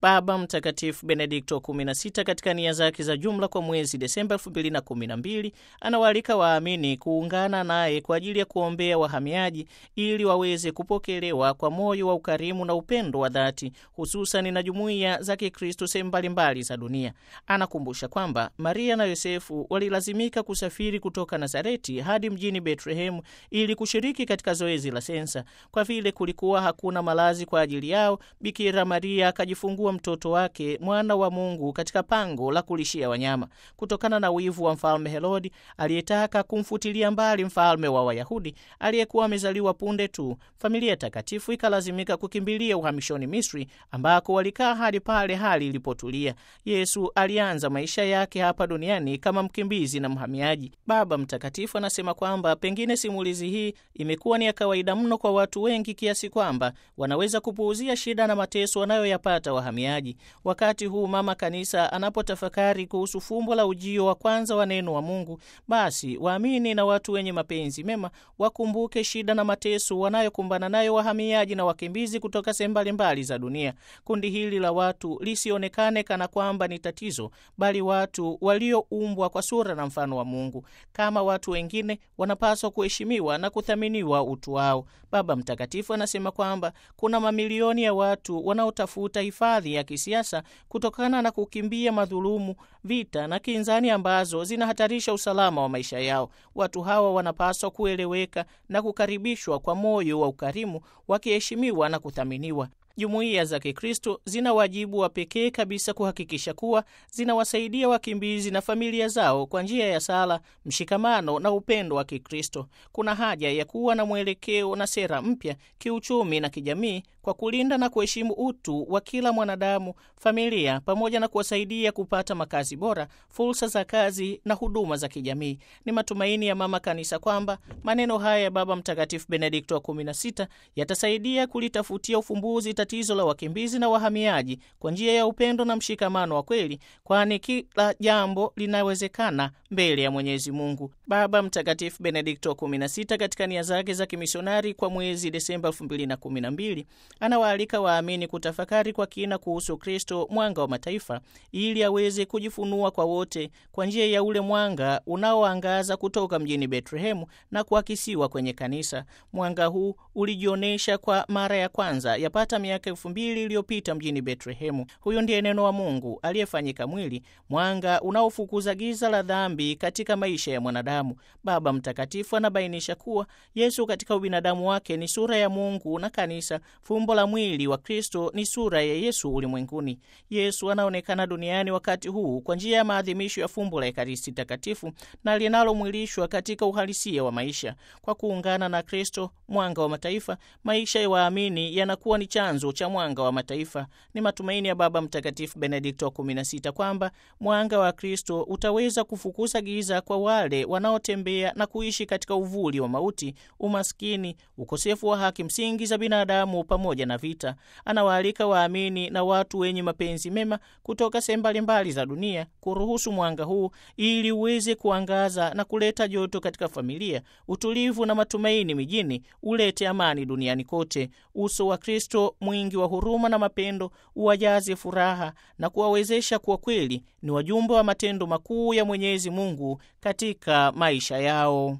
Baba Mtakatifu Benedikto 16 katika nia zake za jumla kwa mwezi Desemba 2012 anawaalika waamini kuungana naye kwa ajili ya kuombea wahamiaji ili waweze kupokelewa kwa moyo wa ukarimu na upendo wa dhati, hususan na jumuiya za Kikristo sehemu mbalimbali za dunia. Anakumbusha kwamba Maria na Yosefu walilazimika kusafiri kutoka Nazareti hadi mjini Betlehemu ili kushiriki katika zoezi la sensa. Kwa vile kulikuwa hakuna malazi kwa ajili yao, Bikira Maria akajifungua mtoto wake mwana wa Mungu katika pango la kulishia wanyama. Kutokana na wivu wa mfalme Herodi aliyetaka kumfutilia mbali mfalme wa Wayahudi aliyekuwa amezaliwa punde tu, familia takatifu ikalazimika kukimbilia uhamishoni Misri, ambako walikaa hadi pale hali ilipotulia. Yesu alianza maisha yake hapa duniani kama mkimbizi na mhamiaji. Baba Mtakatifu anasema kwamba pengine simulizi hii imekuwa ni ya kawaida mno kwa watu wengi kiasi kwamba wanaweza kupuuzia shida na mateso wanayoyapata wahamiaji. Wakati huu mama kanisa anapotafakari kuhusu fumbo la ujio wa kwanza wa neno wa Mungu, basi waamini na watu wenye mapenzi mema wakumbuke shida na mateso wanayokumbana nayo wahamiaji na wakimbizi kutoka sehemu mbalimbali za dunia. Kundi hili la watu lisionekane kana kwamba ni tatizo, bali watu walioumbwa kwa sura na mfano wa Mungu. Kama watu wengine, wanapaswa kuheshimiwa na kuthaminiwa utu wao. Baba Mtakatifu anasema kwamba kuna mamilioni ya watu wanaotafuta hifadhi ya kisiasa kutokana na kukimbia madhulumu, vita na kinzani ambazo zinahatarisha usalama wa maisha yao. Watu hawa wanapaswa kueleweka na kukaribishwa kwa moyo wa ukarimu, wakiheshimiwa na kuthaminiwa. Jumuiya za Kikristo zina wajibu wa pekee kabisa kuhakikisha kuwa zinawasaidia wakimbizi na familia zao kwa njia ya sala, mshikamano na upendo wa Kikristo. Kuna haja ya kuwa na mwelekeo na sera mpya kiuchumi na kijamii kwa kulinda na kuheshimu utu wa kila mwanadamu, familia, pamoja na kuwasaidia kupata makazi bora, fursa za kazi na huduma za kijamii. Ni matumaini ya Mama Kanisa kwamba maneno haya ya Baba Mtakatifu Benedikto wa 16 yatasaidia kulitafutia ufumbuzi tatizo la wakimbizi na wahamiaji kwa njia ya upendo na mshikamano wa kweli, kwani kila jambo linawezekana mbele ya Mwenyezi Mungu. Baba Mtakatifu Benedikto wa 16 katika nia zake za kimisionari kwa mwezi Desemba 2012 anawaalika waamini kutafakari kwa kina kuhusu Kristo, mwanga wa mataifa, ili aweze kujifunua kwa wote kwa njia ya ule mwanga unaoangaza kutoka mjini Betlehemu na kuakisiwa kwenye kanisa. Mwanga huu ulijionyesha kwa mara ya kwanza yapata miaka elfu mbili iliyopita mjini Betlehemu. Huyo ndiye neno wa Mungu aliyefanyika mwili, mwanga unaofukuza giza la dhambi katika maisha ya mwanadamu. Baba Mtakatifu anabainisha kuwa Yesu katika ubinadamu wake ni sura ya Mungu na kanisa fumbo la mwili wa Kristo ni sura ya Yesu ulimwenguni. Yesu anaonekana duniani wakati huu kwa njia ya maadhimisho ya fumbo la Ekaristi Takatifu na linalomwilishwa katika uhalisia wa maisha. Kwa kuungana na Kristo, mwanga wa mataifa, maisha ya waamini yanakuwa ni chanzo cha mwanga wa mataifa. Ni matumaini ya Baba Mtakatifu Benedikto wa 16 kwamba mwanga wa Kristo utaweza kufukuza giza kwa wale wanaotembea na kuishi katika uvuli wa mauti, umaskini, ukosefu wa haki msingi za binadamu pamoja na vita. Anawaalika waamini na watu wenye mapenzi mema kutoka sehemu mbalimbali za dunia kuruhusu mwanga huu ili uweze kuangaza na kuleta joto katika familia, utulivu na matumaini mijini, ulete amani duniani kote. Uso wa Kristo mwingi wa huruma na mapendo uwajaze furaha na kuwawezesha kuwa kweli ni wajumbe wa matendo makuu ya Mwenyezi Mungu katika maisha yao.